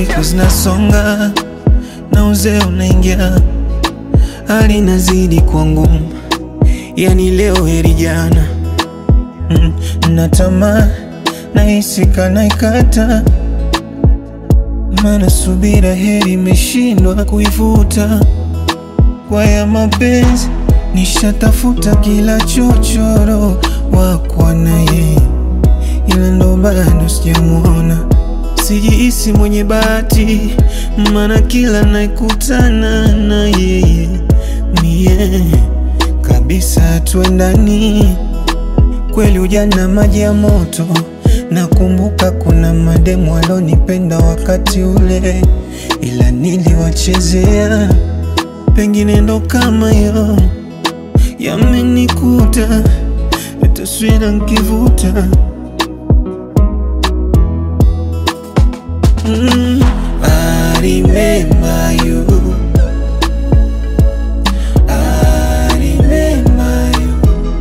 siku zinasonga na uzee unaingia, hali inazidi kuwa ngumu, yani leo heri jana. Mm, na tamaa nahisi kana ikata, maana subira heri imeshindwa kuivuta. Kwa ya mapenzi nishatafuta kila chochoro wakwa na yeye, ila ndo bado sijamwona. Sijihisi mwenye bahati, maana kila naikutana na yeye mie kabisa tuendani kweli ujana maji ya moto. Nakumbuka kuna mademu walonipenda wakati ule, ila niliwachezea. Pengine ndo kama yo yamenikuta, taswira nkivuta. Mm, I remember you. I remember you.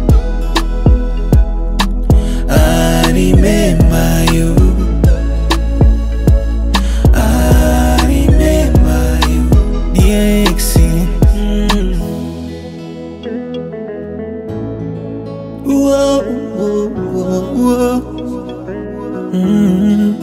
I remember you. I remember you. DXC. Mm. Whoa, whoa, whoa, whoa. Mm.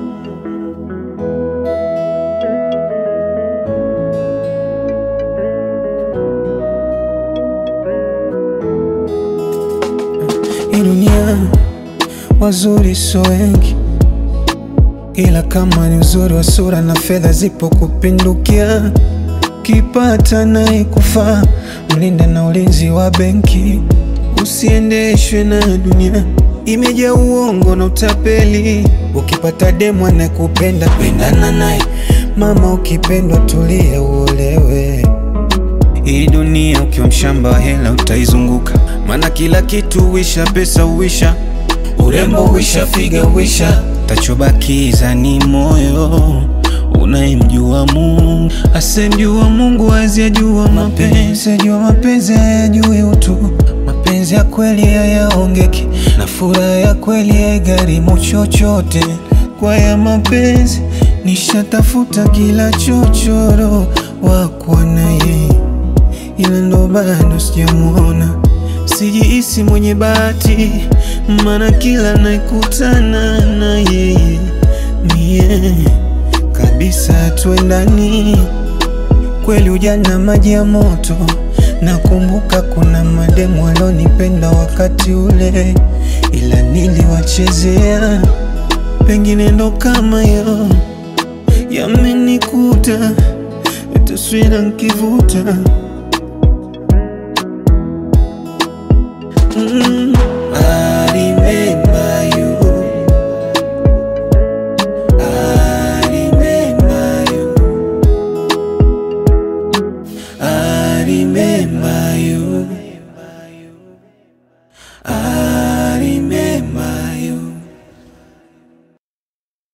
Hii dunia wazuri so wengi, ila kama ni uzuri wa sura na fedha zipo kupindukia, kipata naye kufaa, mlinda na ulinzi wa benki, usiendeshwe na dunia imejaa uongo na utapeli. Ukipata demu anayekupenda pendana naye, mama, ukipendwa tulia uolewe. Hii dunia ukiwa mshamba wa hela utaizunguka, maana kila kitu huisha, pesa huisha, urembo huisha, figa huisha, tachobakiza ni moyo unayemjua Mungu. Asemjua Mungu hawezi ajua mapenzi, ajua mapenzi hayajui utu. Mapenzi ya kweli hayaongeki, na furaha ya kweli haigharimu chochote. Kwa ya mapenzi nishatafuta kila chochoro wakwa na yeye ila ndo bado sijamwona. Sijihisi mwenye bahati, maana kila naikutana na yeye mie kabisa tuendani. Kweli ujana maji ya moto, nakumbuka kuna mademu walonipenda wakati ule, ila niliwachezea. Pengine ndo kama yo yamenikuta, taswira nkivuta